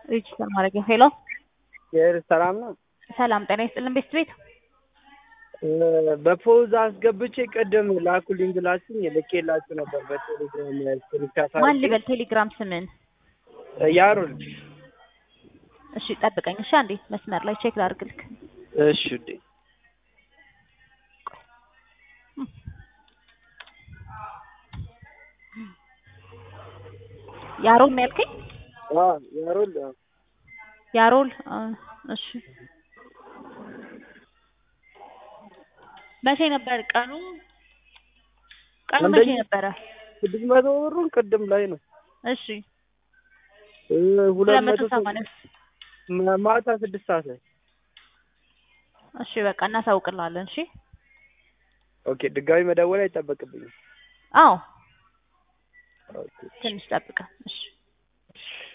ሬጅስተር ማድረጊያ ሄሎ ሰላም ነው። ሰላም ጤና ይስጥልን ቤት ቤት በፖዝ አስገብቼ ቅድም ላኩልኝ ብላችሁኝ ልኬላችሁ ነበር በቴሌግራም ስክሪንሻት ማን አድርጌ። ልበል ቴሌግራም ስምን ያሩል እሺ ጠብቀኝ እሺ አንዴ መስመር ላይ ቼክ ላድርግልክ እሺ ውዴ ያሮል ነው ያልከኝ አ ያሩል አዎ። ያሮል አ፣ እሺ መቼ ነበር ቀኑ ቀኑ መቼ አንደኛ- ነበረ ስድስት መቶ ብሩን ቅድም ላይ ነው እሺ እ ሁለት ሁለት መቶ መቶ ሰማንያ ማ- ማታ ስድስት ሰዓት ላይ እሺ በቃ እናሳውቅልሃለን እሺ ኦኬ ድጋሚ መደወል አይጠበቅብኝም አዎ ኦኬ ትንሽ ጠብቀን እሺ